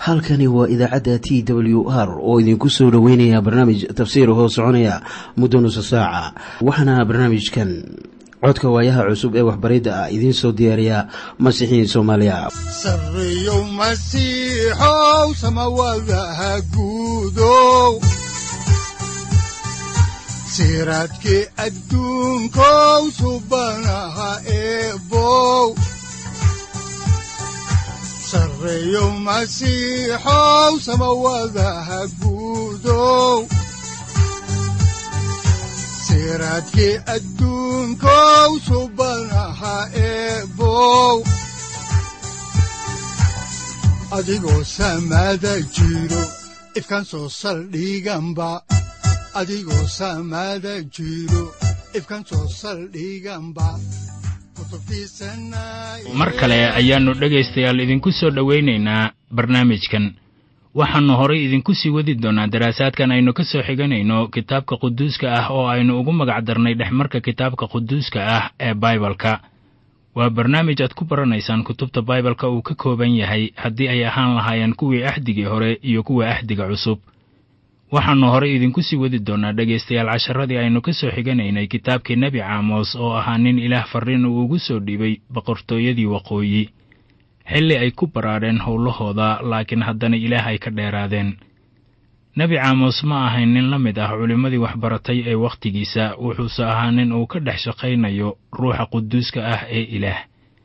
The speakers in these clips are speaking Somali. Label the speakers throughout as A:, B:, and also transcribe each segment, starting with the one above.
A: halkani waa idaacadda t w r oo idinku soo dhoweynaya barnaamij tafsiir hoo soconaya muddo nusa saaca waxaana barnaamijkan codka waayaha cusub ee waxbaridda ah idiin soo diyaariya masiixiin soomaaliya
B: sareyow masiixow samawadaha guudow siraadkii adduunkow subanaha eebow sareyow masiixow samawadaha guudow siraadkii adduunkow subanaha eebow adigoo samaada jiro ifkaan soo saldhiganba adigoo samaada jiro ifkaan soo saldhiganba
C: mar kale ayaannu dhegaystayaal idinku soo dhowaynaynaa barnaamijkan waxaannu horay idinku sii wadi doonnaa daraasaadkan aynu ka soo xiganayno kitaabka quduuska ah oo aynu ugu magac darnay dhexmarka kitaabka quduuska ah ee baibalka waa barnaamij aad ku baranaysaan kutubta baibalka uu ka kooban yahay haddii ay ahaan lahaayeen kuwii axdigii hore iyo kuwa axdiga cusub waxaannu horay idinku sii wadi doonnaa dhegaystayaal casharadii aynu ka soo xiganaynay kitaabkii nebi caamos oo ahaa nin ilaah farriin uu ugu soo dhiibay boqortooyadii waqooyi xilli ay ku baraadheen howlahooda laakiin haddana ilaah ay ka dheeraadeen nebi caamos ma ahayn nin la mid ah culimmadii waxbaratay ee wakhtigiisa wuxuuse ahaa nin uu ka dhex shaqaynayo ruuxa quduuska ah ee ilaah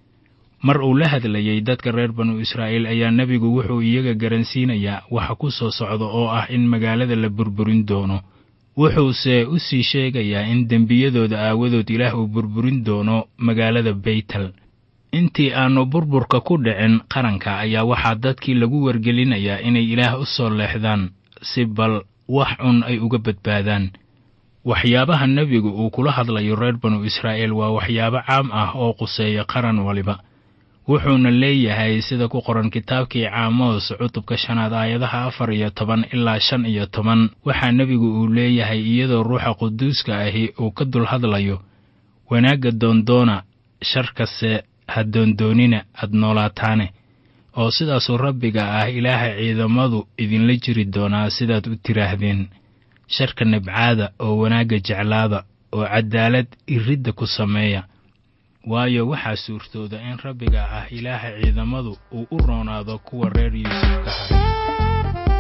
C: mar uu la hadlayey dadka reer banu israa'iil ayaa nebigu wuxuu iyaga garansiinayaa waxa ku soo socda oo ah in magaalada la burburin doono wuxuuse u sii sheegayaa in dembiyadooda aawadood ilaah uu burburin doono magaalada beytel intii aannu burburka ku dhicin qaranka ayaa waxaa dadkii lagu wargelinayaa inay ilaah u soo leexdaan si bal wax cun ay uga badbaadaan waxyaabaha nebigu uu kula hadlayo reer banu israa'iil waa waxyaabo caam ah oo quseeya qaran waliba wuxuuna leeyahay sida ku qoran kitaabkii caamoos cutubka shanaad aayadaha afar iyo toban ilaa shan iyo toban waxaa nebigu uu leeyahay iyadoo ruuxa quduuska ahi uu ka dul hadlayo wanaagga doondoona sharkase ha doondoonina aad noolaataane oo sidaasuu rabbiga ah ilaaha ciidamadu idinla jiri doonaa sidaad u tiraahdeen sharka nibcaada oo wanaagga jeclaada oo caddaalad iridda ku sameeya waayo waxaa suurtooda in rabbiga ah ilaaha ciidamadu uu u roonaado kuwa reer yuusuf ka haray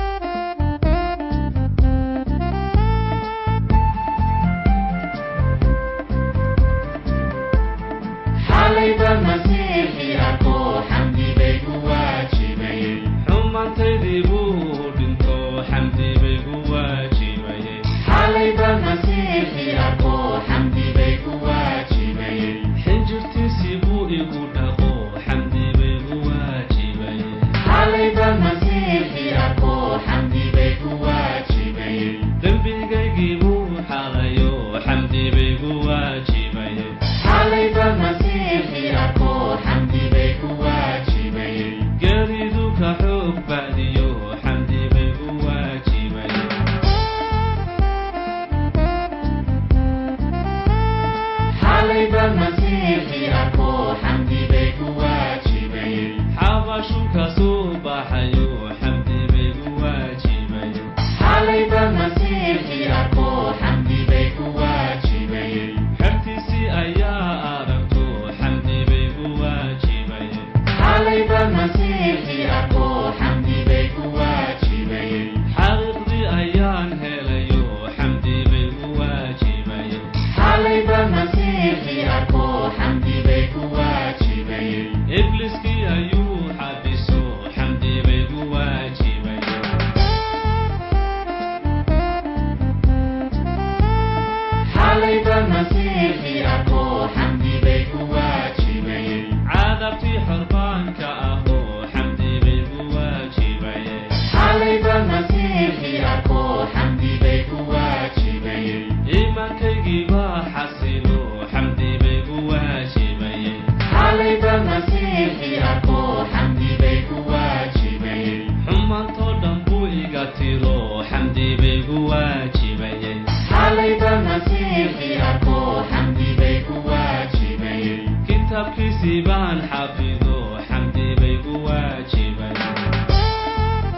D: kitabkiisii baan xafido xamdi bay ku waajibay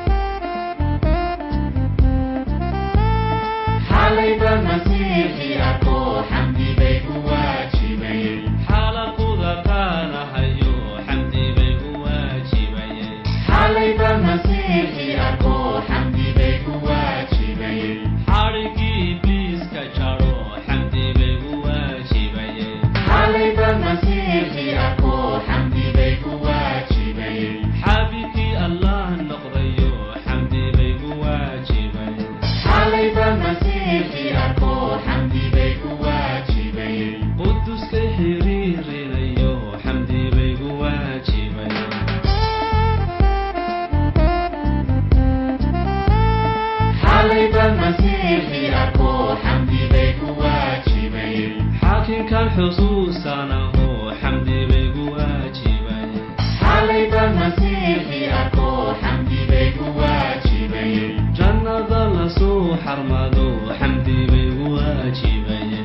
D: xadhigii ibliiska jaro xamdi bay u waajibayeen xabiibkii allah noqdayo xamdi bay u waajibayeen quduska xiriirinayo xamdi bay u waajibayeen xaakinkan xusuusanaho xamdi bay u waajibayeen jannada lasoo xarmado xamdi bay u waajibayeen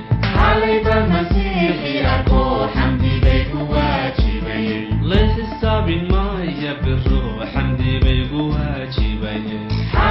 D: la xisaabin maya biro xamdi bay u waajibayeen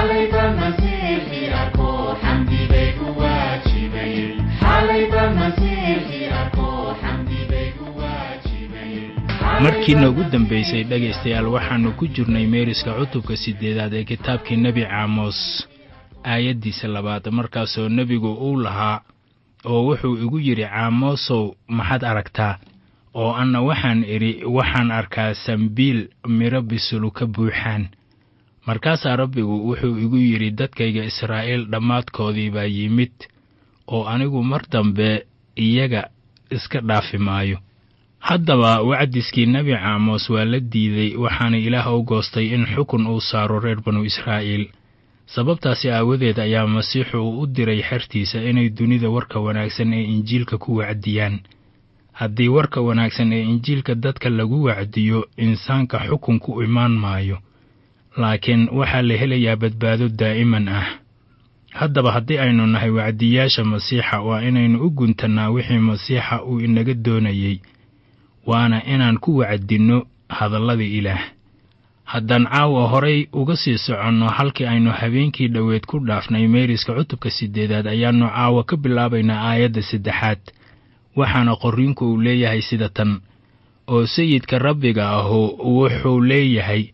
C: markiina ugu dambaysay dhegaystayaal waxaannu ku jirnay meeriska cutubka siddeedaad ee kitaabkii nebi caamos aayaddiisa labaad markaasoo nebigu uu lahaa oo wuxuu igu yidhi caamosow maxaad aragtaa oo anna waxaan idhi waxaan arkaa sambiil midho bisulu ka buuxaan markaasaa rabbigu wuxuu igu yidhi dadkayga israa'iil dhammaadkoodii baa yimid oo anigu mar dambe iyaga iska dhaafi maayo haddaba wacdiskii nebi caamos waa la diiday waxaana ilaah u goostay in xukun uu saaro reer banu israa'iil sababtaasi aawadeed ayaa masiixu uu u diray xertiisa inay dunida warka wanaagsan ee injiilka ku wacdiyaan haddii warka wanaagsan ee injiilka dadka lagu wacdiyo insaanka xukun ku imaan maayo laakiin waxaa la helayaa badbaado daa'iman ah haddaba haddii aynu nahay wacdiyaasha masiixa waa inaynu u guntannaa wixii masiixa uu inaga doonayey waana inaan ku wacdinno hadallada ilaah haddaan caawa horay uga sii soconno halkii aynu habeenkii dhoweed ku dhaafnay meeriska cutubka siddeedaad ayaannu caawa ka bilaabaynaa aayadda saddexaad waxaana qorriinku uu leeyahay sida tan oo sayidka rabbiga ahu wuxuu leeyahay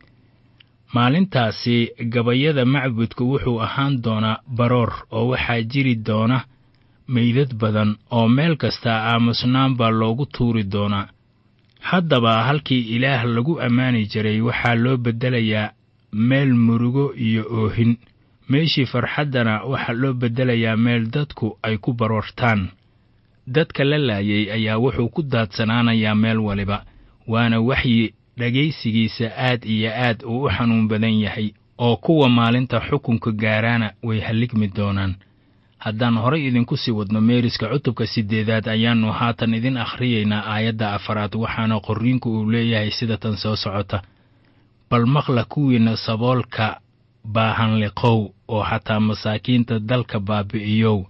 C: maalintaasi gabayada macbudku wuxuu ahaan doonaa baroor oo waxaa jiri doona meydad badan oo meel kasta aamusnaan baa loogu tuuri doonaa haddaba halkii ilaah lagu ammaani jiray waxaa loo beddelayaa meel murugo iyo oohin meeshii farxaddana waxaa loo beddelayaa meel dadku ay ku baroortaan dadka la laayay ayaa wuxuu ku daadsanaanayaa meel waliba waana waxyi dhegaysigiisa aad iyo aad uu u xanuun badan yahay oo kuwa maalinta xukunka gaaraana way halligmi doonaan haddaan horay idinku sii wadno meeriska cutubka siddeedaad ayaannu haatan idin akhriyaynaa aayadda afaraad waxaana qorriinku uu leeyahay sida tan soo socota bal maqla kuwiinna saboolka baahanliqow oo xataa masaakiinta dalka baabi'iyow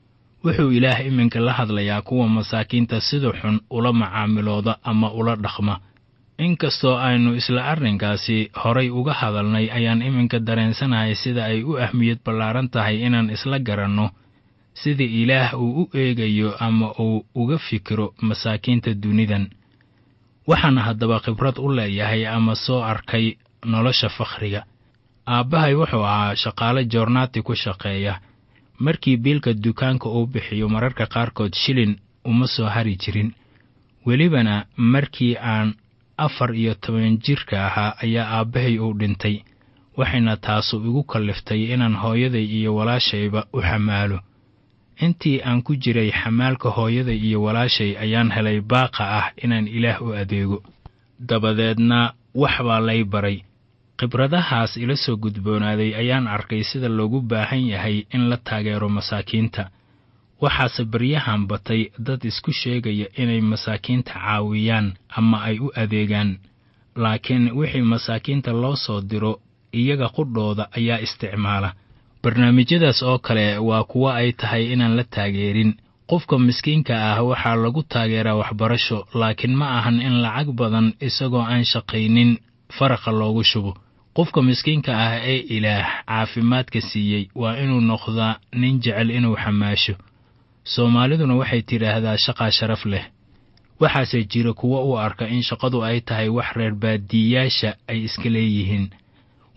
C: wuxuu ilaah iminka la hadlayaa kuwa masaakiinta sida xun ula macaamilooda ama ula dhaqma inkastoo aynu isla arrinkaasi horay uga hadalnay ayaan iminka dareensanahay sida ay u ahmiyad ballaaran tahay inaan isla garanno sida ilaah uu u eegayo ama uu uga fikiro masaakiinta dunidan waxaana haddaba khibrad u leeyahay ama soo arkay nolosha fakhriga aabbahay wuxuu ahaa shaqaale joornaati ku shaqeeya markii biilka dukaanka uu bixiyo mararka qaarkood shilin uma soo hari jirin welibana markii aan afar iyo toban jirka ahaa ayaa aabbahay uu dhintay waxayna taasu igu kalliftay inaan hooyaday iyo walaashayba u xamaalo intii aan ku jiray xamaalka hooyaday iyo walaashay ayaan helay baaqa ah inaan ilaah u adeego dabadeedna wax baa lay baray khibradahaas ila soo gudboonaaday ayaan arkay sida loogu baahan yahay in la taageero masaakiinta waxaase baryahan batay dad isku sheegaya inay masaakiinta caawiyaan ama ay u adeegaan laakiin wixii masaakiinta loo soo diro iyaga qudhooda ayaa isticmaala barnaamijyadaas oo kale waa kuwo ay tahay inaan la taageerin qofka miskiinka ah waxaa lagu taageeraa waxbarasho laakiin ma ahan in lacag badan isagoo aan shaqaynin faraqa loogu shubo qofka miskiinka ah ee ilaah caafimaadka siiyey waa inuu noqdaa nin jecel inuu xamaasho soomaaliduna waxay tidhaahdaa shaqaa sharaf leh waxaase jira kuwo u arka in shaqadu ay tahay wax reer baadiyayaasha ay iska leeyihiin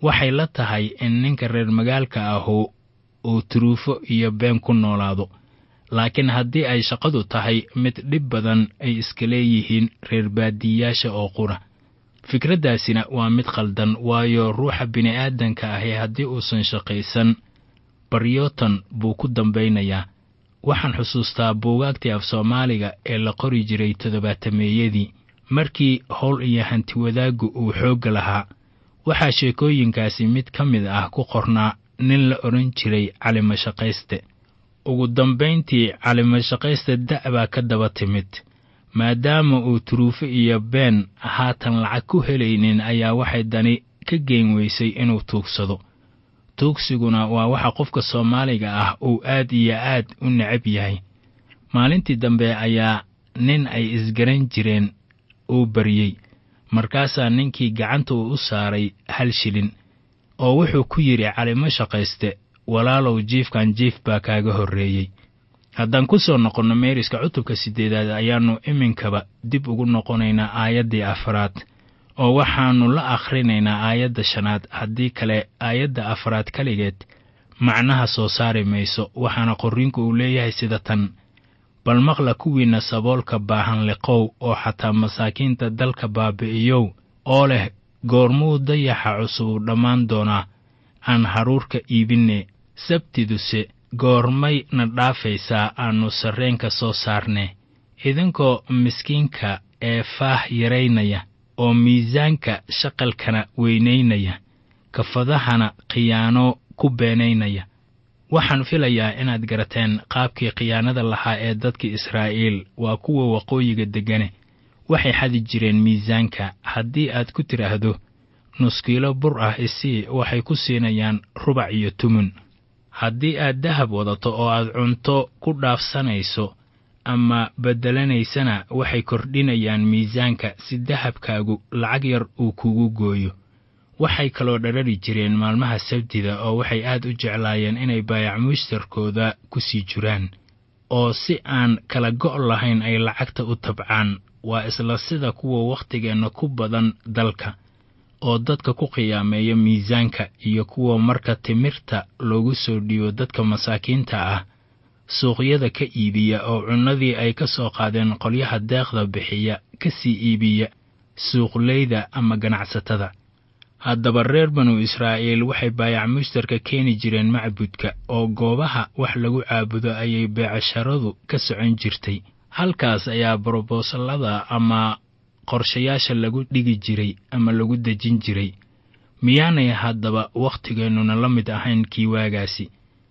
C: waxay la tahay in ninka reer magaalka ahu uu turuufo iyo been ku noolaado laakiin haddii ay shaqadu tahay mid dhib badan ay iska leeyihiin reer baadiyayaasha oo qura fikraddaasina waa mid khaldan waayo ruuxa bini'aadanka ahi haddii uusan shaqaysan baryootan buu ku dambaynayaa waxaan xusuustaa buugaagtii af soomaaliga ee la qori jiray toddobaatameeyadii markii howl iyo hanti wadaaggu uu xoogga lahaa waxaa sheekooyinkaasi mid ka mid ah ku qornaa nin la odhan jiray calimashaqayste ugu dambayntii calimashaqayste da' baa ka daba timid maadaama uu turuufo iyo been haatan lacag ku helaynin ayaa waxay dani ka geen weysay inuu tuugsado tuugsiguna waa waxa qofka soomaaliga ah uu aad iyo aad u necab yahay maalintii dambe ayaa nin ay isgaran jireen uu baryey markaasaa ninkii gacanta uu u saaray hal shilin oo wuxuu ku yidhi calimo shaqayste walaalow jiifkan jiif baa kaaga horreeyey haddaan ku soo noqonno meeriska cutubka siddeedaad ayaannu iminkaba dib ugu noqonaynaa aayaddii afaraad oo waxaannu la akhrinaynaa aayadda shanaad haddii kale aayadda afaraad keligeed macnaha soo saari mayso waxaana qorriinku uu leeyahay sida tan bal maqla kuwiinna saboolka baahan liqow oo xataa masaakiinta dalka baabi'iyow oo leh goormuu dayaxa cusubu dhammaan doonaa aan haruurka iibinne sabtiduse goormay na dhaafaysaa aannu sarreenka soo saarne idinkoo miskiinka ee faah yaraynaya oo miisaanka shaqalkana weynaynaya kafadahana khiyaano ku beenaynaya waxaan filayaa inaad garateen qaabkii khiyaanada lahaa ee dadka israa'iil waa kuwa waqooyiga deggane waxay xadi jireen miisaanka haddii aad ku tidhaahdo nuskiilo bur ah isii waxay ku siinayaan rubac iyo tumun haddii aad dahab wadato oo aad cunto ku dhaafsanayso ama beddelanaysana waxay kordhinayaan miisaanka si dahabkaagu lacag yar uu kugu gooyo waxay kaloo dharari jireen maalmaha sabtida oo waxay aad u jeclaayeen inay baayac mushtarkooda ku sii jiraan oo si aan kala go' lahayn ay lacagta u tabcaan waa isla sida kuwa waktigeenna ku badan dalka oo dadka ku qiyaameeya miisaanka iyo kuwa marka timirta loogu soo dhiibo dadka masaakiinta ah suuqyada ka iibiya oo cunnadii ay ka soo qaadeen qolyaha deeqda bixiya ka sii iibiya suuqleyda ama ganacsatada haddaba reer banu israa'iil waxay baayac mushtarka keeni jireen macbudka oo goobaha wax lagu caabudo ayay beecasharadu ka socon jirtay halkaas ayaa brobosallada ama qorshayaasha lagu dhigi jiray ama lagu dejin jiray miyaanay haddaba wakhtigeennuna la mid ahayn kii waagaasi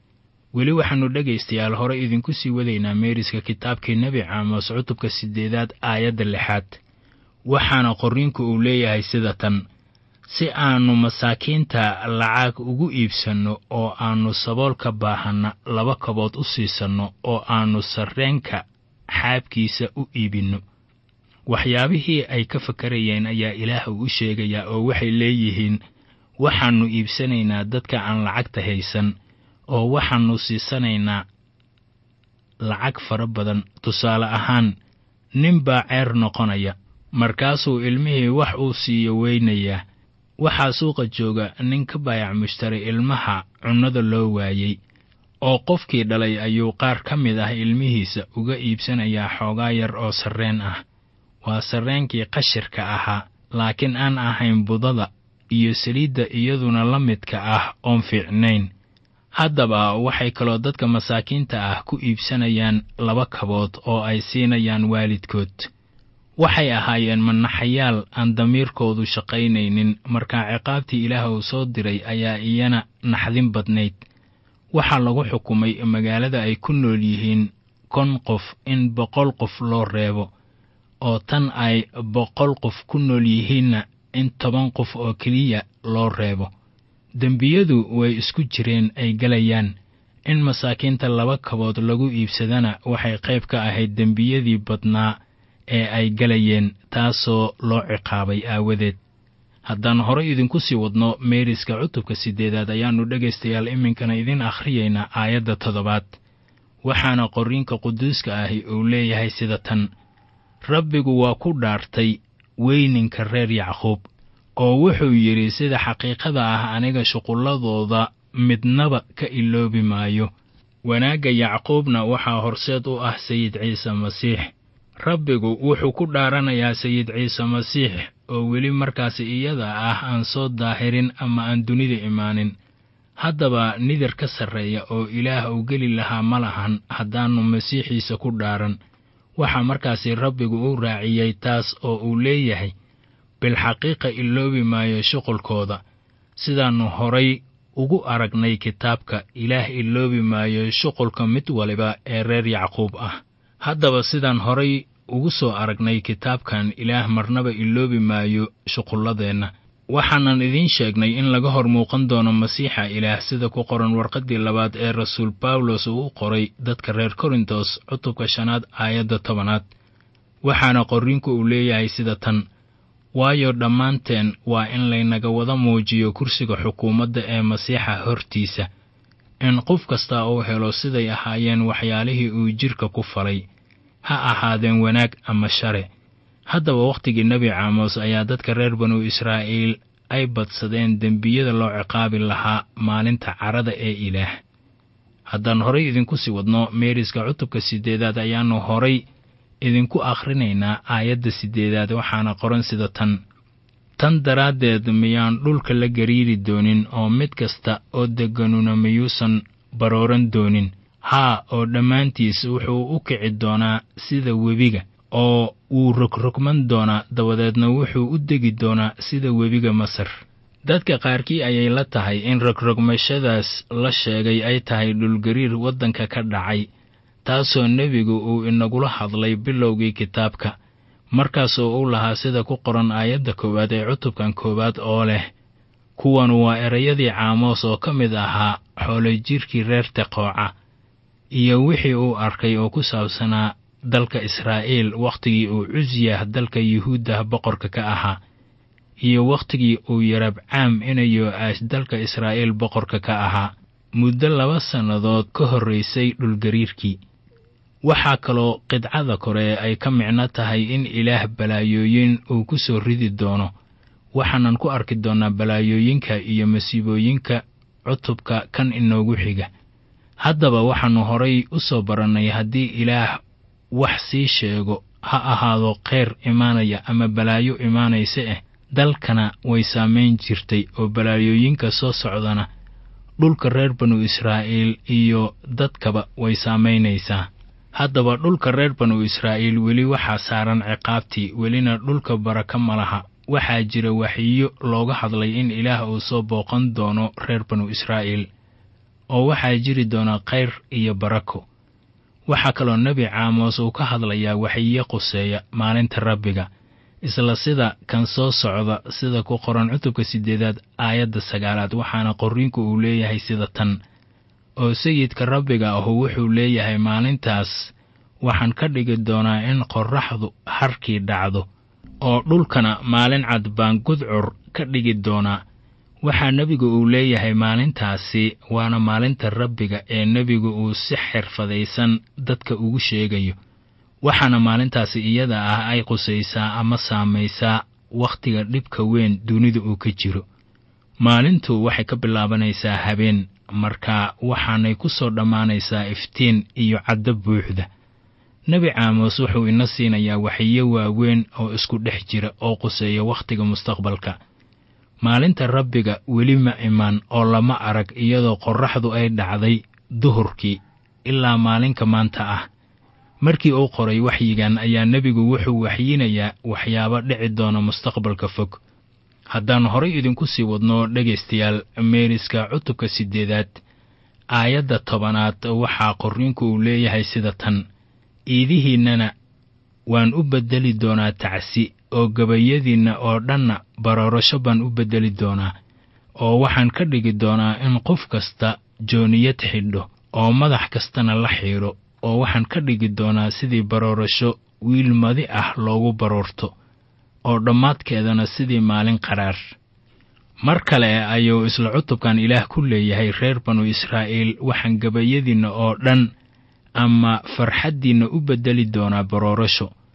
C: weli waxaannu dhegaystayaal hore idinku sii wadaynaa meeriska kitaabkii nebi caamos cutubka siddeedaad aayadda lixaad waxaana qorriinku uu leeyahay sida tan si aannu masaakiinta lacag ugu iibsanno oo aannu saboolka baahanna laba kabood u siisanno oo aannu sarreenka xaabkiisa u iibinno waxyaabihii ay ka fakarayeen ayaa ilaah uu u sheegayaa oo waxay leeyihiin waxaannu iibsanaynaa dadka aan lacagta haysan oo waxaannu siisanaynaa lacag fara badan tusaale ahaan nin baa ceer noqonaya markaasuu ilmihii wax uu siiyo weynayaa waxaa suuqa jooga nin ka baayac mushtaray ilmaha cunnada loo waayey oo qofkii dhalay ayuu qaar ka mid ah ilmihiisa uga iibsanayaa xoogaa yar oo sarreen ah waa sarreenkii qashirka ahaa laakiin aan ahayn budada iyo saliidda iyaduna la midka ah oon fiicnayn haddaba waxay kaloo dadka masaakiinta ah ku iibsanayaan laba kabood oo ay siinayaan waalidkood waxay ahaayeen manaxayaal aan damiirkoodu shaqaynaynin markaa ciqaabtii ilaah uu soo diray ayaa iyana naxdin badnayd waxaa lagu xukumay magaalada ay ku nool yihiin kon qof in boqol qof loo reebo oo tan ay boqol qof ku nool yihiinna in toban qof oo keliya loo reebo dembiyadu way isku jireen ay galayaan in masaakiinta laba kabood lagu iibsadana waxay qayb ka ahayd dembiyadii badnaa ee ay galayeen taasoo loo ciqaabay aawadeed haddaan horay idinku sii wadno meeriska cutubka siddeedaad ayaannu dhegaystayaal iminkana idin akhriyaynaa aayadda toddobaad waxaana qorriinka quduuska ahi uu leeyahay sida tan rabbigu waa ku dhaartay weyninka reer yacquub oo wuxuu yidhi sida xaqiiqada ah aniga shuqulladooda midnaba ka iloobi maayo wanaagga yacquubna waxaa horseed u ah sayid ciise masiix rabbigu wuxuu ku dhaaranayaa sayid ciise masiix oo weli markaasi iyada ah aan soo daahirin ama aan dunida imaanin haddaba nidir ka sarreeya oo ilaah uu geli lahaa ma lahan haddaannu masiixiisa ku dhaaran waxaa markaasi rabbigu u raaciyey taas oo uu leeyahay bilxaqiiqa iloobi maayo shuqulkooda sidaannu horay ugu aragnay kitaabka ilaah iloobi maayo shuqulka mid waliba ee reer yacquub ah haddaba sidaan horay ugu soo aragnay kitaabkan ilaah marnaba iloobi maayo shuqulladeenna waxaanan idiin sheegnay in laga hor muuqan doono masiixa ilaah sida ku qoran warqaddii labaad ee rasuul bawlos uu u qoray dadka reer korintos cutubka shanaad aayadda tobanaad waxaana qorriinku uu leeyahay sida tan waayo dhammaanteen waa in laynaga wada muujiyo kursiga xukuumadda ee masiixa hortiisa in qof kasta uu helo siday ahaayeen waxyaalihii uu jidhka ku falay ha ahaadeen wanaag ama share haddaba wakhtigii nebi caamos ayaa dadka reer banu israa'iil ay badsadeen dembiyada loo ciqaabi lahaa maalinta carada ee ilaah haddaan horay idinku sii wadno meeriska cutubka siddeedaad ayaannu horay idinku akhrinaynaa aayadda siddeedaad waxaana qoran sida tan tan daraaddeed miyaan dhulka la gariiri doonin oo mid kasta oo degganuna miyuusan barooran doonin haa oo dhammaantiis wuxuu u kici doonaa sida webiga oo wuu rogrogman doonaa dabadeedna wuxuu u degi doonaa sida webiga masar dadka qaarkii ayay la tahay in rogrogmashadaas la sheegay ay tahay dhulgariir waddanka ka dhacay taasoo nebigu uu inagula hadlay bilowgii kitaabka markaasoo u lahaa sida ku qoran aayadda koowaad ee cutubkan koowaad oo leh kuwanu waa erayadii caamoos oo ka mid ahaa xoolojirkii reer teqooca iyo wixii uu arkay oo ku saabsanaa dalka israa'iil wakhtigii uu cusyah dalka yuhuuddah boqorka ka ahaa iyo wakhtigii uu yarabcaam inayo aash dalka israa'iil boqorka ka ahaa muddo laba sannadood ka horraysay dhulgariirkii waxaa kaloo qidcada kore ay ka micno tahay in ilaah balaayooyin uu ku soo ridi doono waxaanan ku arki doonnaa balaayooyinka iyo masiibooyinka cutubka kan inoogu xiga haddaba waxaannu horay u soo barannay haddii ilaah wax sii sheego ha ahaado kheyr imaanaya ama balaayo imaanaysa eh dalkana way saamayn jirtay oo balaayooyinka soo socdana dhulka reer banu israa'iil iyo dadkaba way saamaynaysaa haddaba dhulka reer banu israa'iil weli waxaa saaran ciqaabtii welina dhulka baraka ma laha waxaa jira waxiyo looga hadlay in ilaah uu soo booqan doono reer banu israa'iil oo waxaa jiri doona khayr iyo barako waxaa kaloo nebi caamos uu ka hadlayaa waxiyo quseeya maalinta rabbiga isla sida kan soo socda sida ku qoran cutubka siddeedaad aayadda sagaalaad waxaana qorriinku uu leeyahay sida tan oo sayidka rabbiga ahu wuxuu leeyahay maalintaas waxaan ka dhigi doonaa in qorraxdu harkii dhacdo oo dhulkana maalin cad baan gudcur ka dhigi doonaa waxaa nebigu uu leeyahay maalintaasi waana maalinta rabbiga ee nebigu uu si xirfadaysan dadka ugu sheegayo waxaana maalintaasi iyada ah ay qusaysaa ama saamaysaa wakhtiga dhibka weyn dunida uu ka jiro maalintu waxay ka bilaabanaysaa habeen marka waxaanay ku soo dhammaanaysaa iftiin iyo caddo buuxda nebi caamos wuxuu ina siinayaa waxiyo waaweyn oo isku dhex jira oo quseeya wakhtiga mustaqbalka maalinta rabbiga weli ma imaan oo lama arag iyadoo qorraxdu ay dhacday duhurkii ilaa maalinka maanta ah markii uu qoray waxyigan ayaa nebigu wuxuu waxyinayaa waxyaabo dhici doona mustaqbalka fog haddaan horay idinku sii wadno dhegaystayaal meeriska cutubka siddeedaad aayadda tobanaad waxaa qorriinku uu leeyahay sida tan iidihiinnana waan u beddeli doonaa tacsi oo gabayadiinna oo dhanna baroorasho baan u beddeli doonaa oo waxaan ka dhigi doonaa in qof kasta jooniyad xidho oo madax kastana la xiidho oo waxaan ka dhigi doonaa sidii baroorasho wiil madi ah loogu baroorto oo dhammaadkeedana sidii maalin qaraar mar kale ayuu isla cutubkan ilaah ku leeyahay reer banu israa'iil waxaan gabayadiinna oo dhan ama farxaddiinna u beddeli doonaa baroorasho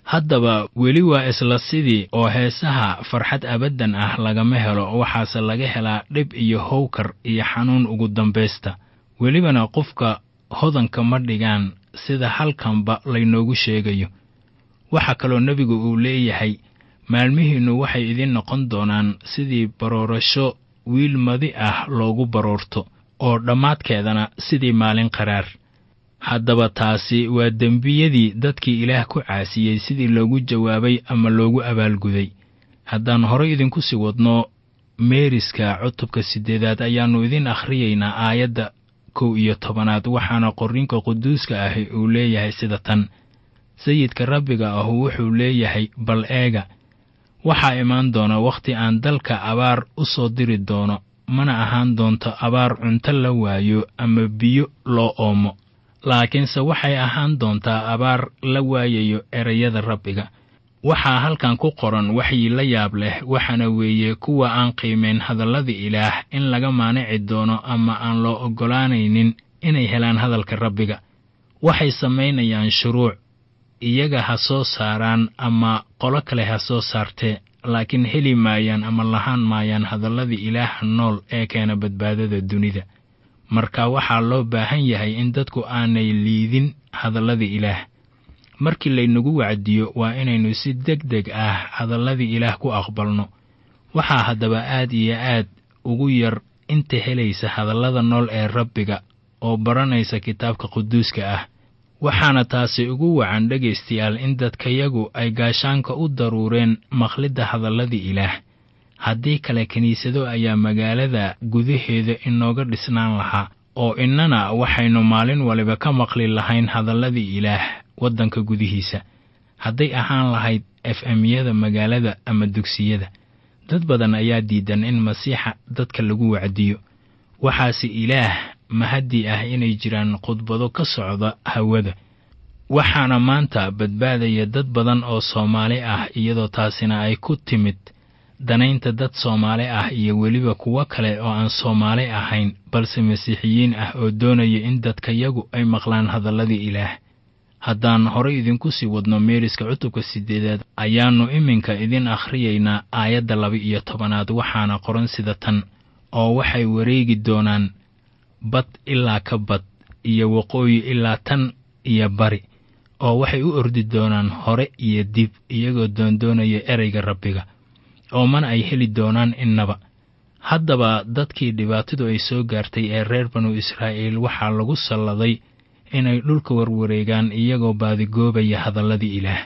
C: haddaba weli waa isla sidii oo heesaha farxad abaddan ah lagama helo waxaase laga helaa dhib iyo howkar iyo xanuun ugu dambaysta welibana qofka hodanka ma dhigaan sida halkanba laynoogu sheegayo waxaa kaloo nebigu uu leeyahay maalmihiinnu waxay idiin noqon doonaan sidii baroorasho wiil madi ah loogu baroorto oo dhammaadkeedana sidii maalin qaraar haddaba taasi waa dembiyadii dadkii ilaah ku caasiyey sidii loogu jawaabay ama loogu abaalguday haddaan horay idinku sii wadno meeriska cutubka siddeedaad ayaannu idiin akhriyaynaa aayadda kow iyo tobanaad waxaana qorriinka quduuska ahi uu leeyahay sida tan sayidka rabbiga ahu wuxuu leeyahay bal eega waxaa imaan doona wakhti aan dalka abaar u soo diri doono mana ahaan doonto abaar cunto la waayo ama biyo loo oomo laakiinse waxay ahaan doontaa abaar la waayayo erayada rabbiga waxaa halkan ku qoran waxyi la yaab leh waxaana weeye kuwa aan qiimayn hadallada ilaah in laga maanici doono ama aan loo oggolaanaynin inay helaan hadalka rabbiga waxay samaynayaan shuruuc iyaga ha soo saaraan ama qolo kale ha soo saartee laakiin heli maayaan ama lahaan maayaan hadalladii ilaaha nool ee keena badbaadada dunida marka waxaa loo baahan yahay in dadku aanay liidin hadalladii ilaah markii laynagu wacdiyo waa inaynu si deg deg ah hadalladii ilaah ku aqbalno waxaa haddaba aad iyo aad ugu yar inta helaysa hadallada nool ee rabbiga oo baranaysa kitaabka quduuska ah waxaana taasi ugu wacan dhegaystayaal in dadkayagu ay gaashaanka u daruureen maqlidda hadalladii ilaah haddii kale kiniisado ayaa magaalada gudaheeda inooga dhisnaan lahaa oo innana waxaynu maalin waliba ka maqli lahayn hadalladii ilaah waddanka gudihiisa hadday ahaan lahayd f m-yada magaalada ama dugsiyada dad badan ayaa diidan in masiixa dadka lagu wacdiyo waxaase ilaah mahaddi ah inay jiraan khudbado ka socda hawada waxaana maanta badbaadaya dad badan oo soomaali ah iyadoo taasina ay ku timid danaynta dad soomaali ah iyo weliba kuwo kale oo aan soomaali ahayn balse masiixiyiin ah oo doonaya in dadkayagu ay maqlaan hadalladii ilaah haddaan horay idinku sii wadno meeriska cutubka siddeedaad ayaannu iminka idin akhriyaynaa aayadda laba iyo tobanaad waxaana qoran sida tan oo waxay wareegi doonaan bad ilaa ka bad iyo waqooyi ilaa tan iyo bari oo waxay u ordi doonaan hore iyo dib iyagoo doondoonaya ereyga rabbiga oo mana ay heli doonaan innaba haddaba dadkii dhibaatadu ay soo gaartay ee reer banu israa'iil waxaa lagu salladay inay dhulka warwareegaan iyagoo baadigoobaya hadalladii ilaah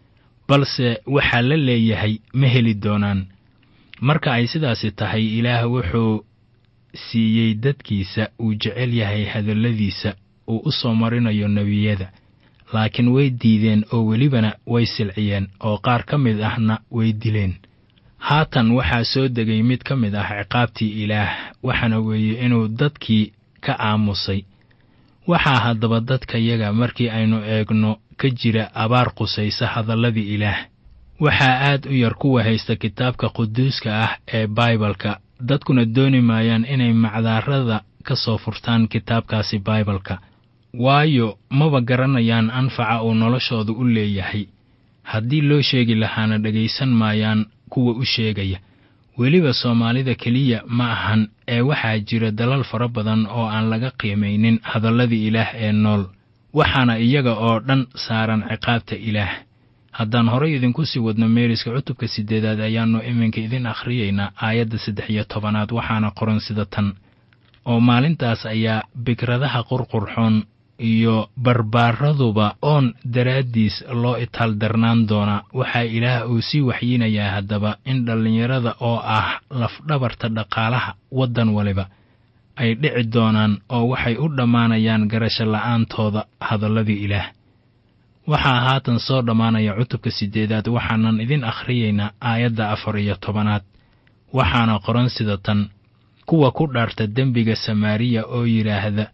C: balse waxaa la leeyahay ma heli doonaan marka ay sidaasi tahay ilaah wuxuu siiyey dadkiisa uu jecel yahay hadalladiisa uu u soo marinayo nebiyada laakiin way diideen oo welibana way silciyeen oo qaar ka mid ahna way dileen haatan waxaa soo degay mid ka mid ah ciqaabtii ilaah waxaana weeye inuu dadkii ka aamusay waxaa haddaba dadkayaga markii aynu eegno ka jira abaar qusaysa hadalladii ilaah waxaa aad u yar kuwa haysta kitaabka quduuska ah ee baibalka dadkuna dooni maayaan inay macdaarada ka soo furtaan kitaabkaasi baibalka waayo maba garanayaan anfaca uu noloshooda u leeyahay haddii loo sheegi lahaana dhegaysan maayaan kuwa u sheegaya weliba soomaalida keliya ma ahan ee waxaa jira dalal fara badan oo aan laga qiimaynin hadalladii ilaah ee nool waxaana iyaga oo dhan saaran ciqaabta ilaah haddaan horay idinku sii wadno meeriska cutubka siddeedaad ayaannu iminka idin akhriyaynaa aayadda saddex iyo tobanaad waxaana qoran sida tan oo maalintaas ayaa bikradaha qurqurxoon iyo barbaaraduba oon daraaddiis loo itaaldarnaan doonaa waxaa ilaah uu sii waxyiinayaa haddaba in dhallinyarada oo ah lafdhabarta dhaqaalaha waddan waliba ay dhici doonaan oo waxay u dhammaanayaan garasho la'aantooda hadalladii ilaah waxaa haatan soo dhammaanaya cutubka siddeedaad waxaanan idin akhriyaynaa aayadda afar iyo tobanaad waxaana qoran sida tan kuwa ku dhaarta dembiga samaariya oo yidhaahda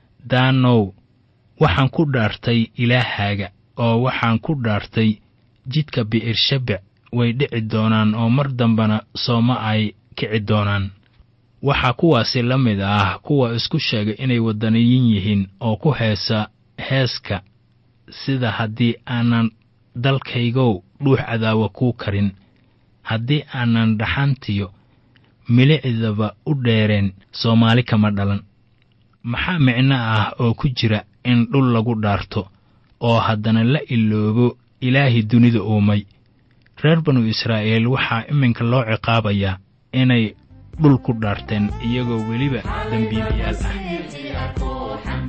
C: daanow waxaan ku dhaartay ilaahaaga oo waxaan ku dhaartay jidka bi'irshabec way dhici doonaan oo mar dambena sooma ay kici doonaan waxaa kuwaasi la mid ah kuwa isku sheega inay waddaniyin yihiin oo ku heesa heeska sida haddii aanan dalkaygow dhuux cadaawa kuu karin haddii aanan dhaxantiyo milicdaba u dheereen soomaali kama dhalan maxaa micno ah oo ku jira in dhul lagu dhaarto oo haddana la iloobo ilaahii dunida uumay reer banu israa'iil waxaa iminka loo ciqaabayaa inay dhul ku dhaarteen iyagoo weliba dembiilayaal ah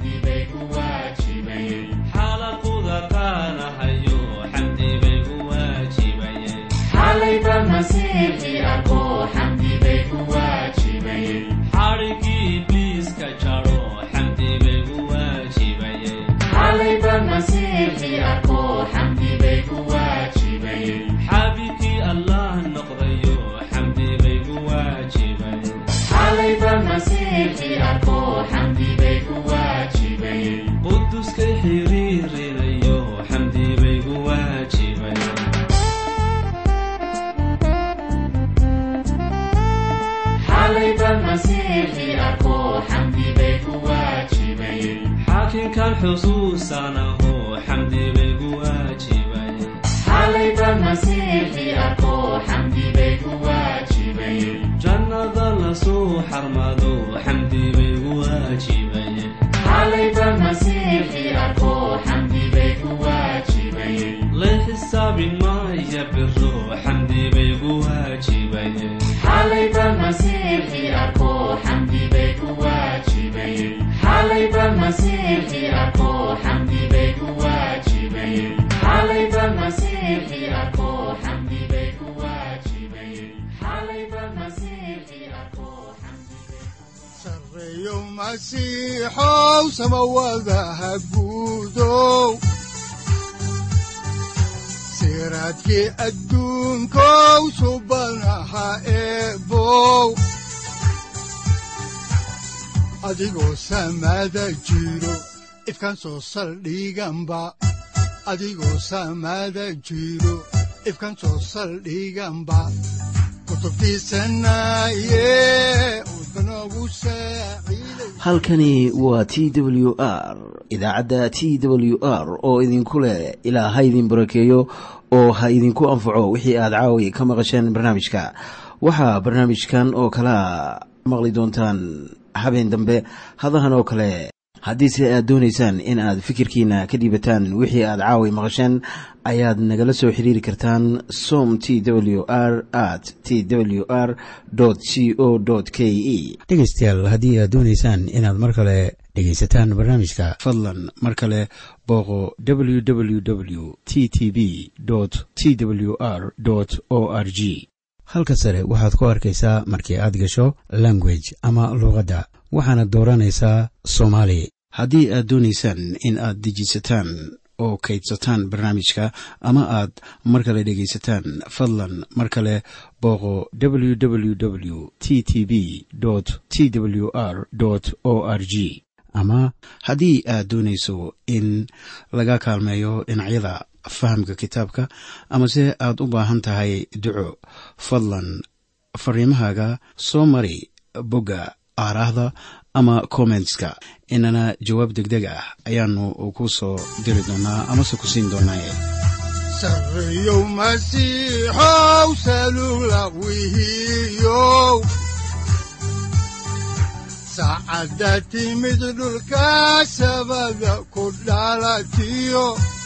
D: xalaquda qaanahayo xamdi bay ku waajibayeen xadhigii ibliiska jaro xamdi bay ku waajibayeen xaabikii allah noqdayo xamdi bay ku waajibayeen quduskay xiriirinayo xamdi bay ku waajibayeen xaakinkan xusuusanaho xamdi bay ku waajibayeen jannada lasoo xarmado xamdi bay ku waajibayeen lay xisaabin maya biro xamdi bay ku waajibayeen
B: sareeyo masiixow samawadaha guudow siraadkii adduunkow subanaha eebow adigoo samada jiro ifkan soo saldhiganba adigoo samada jiro ifkan soo saldhiganba
A: halkani waa t w r idaacadda t w r oo idinku leh ilaa ha idin barakeeyo oo ha idinku anfaco wixii aad caawi ka maqasheen barnaamijka waxaa barnaamijkan oo kalaa maqli doontaan habeen dambe hadahan oo kale haddiise aad doonaysaan in aad fikirkiina ka dhiibataan wixii aad caawi maqasheen ayaad nagala soo xiriiri kartaan som t w r at t w r c o k e
E: dhegaystayaal haddii aad doonaysaan inaad mar kale dhegaysataan barnaamijka
A: fadlan mar kale booqo www t t b t w r o r g
E: halka sare waxaad ku arkaysaa markii aad gasho language ama luuqadda waxaana dooranaysaa soomaali
A: haddii aad doonaysaan in aad dejisataan oo kaydsataan barnaamijka ama aad mar kale dhegaysataan fadlan mar kale booqo www t t b t w r o r g ama haddii aad doonayso in laga kaalmeeyo dhinacyada fahamka kitaabka amase aad u baahan tahay duco fadlan fariimahaaga soo mari bogga aaraahda ama kommentska inana jawaab degdeg ah ayaanu ku soo diri doonaa amase ku siin doonaaye
B: sareeyow masiixow salugla wihiyow saacadda timid dhulka sabada ku dhalatiyo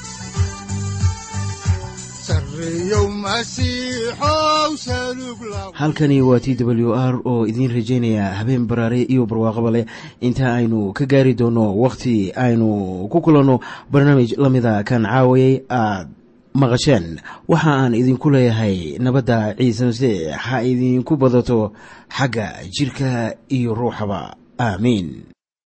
B: sareeyow masiixow salugla
A: halkani waa t w r oo idiin rajaynaya habeen baraare iyo barwaaqaba leh inta aynu ka gaari doono wakhti aynu ku kulanno barnaamij la mida kan caawayay aad maqasheen waxa aan idinku leeyahay nabadda ciise masiix ha idinku badato xagga jidhka iyo ruuxaba aamiin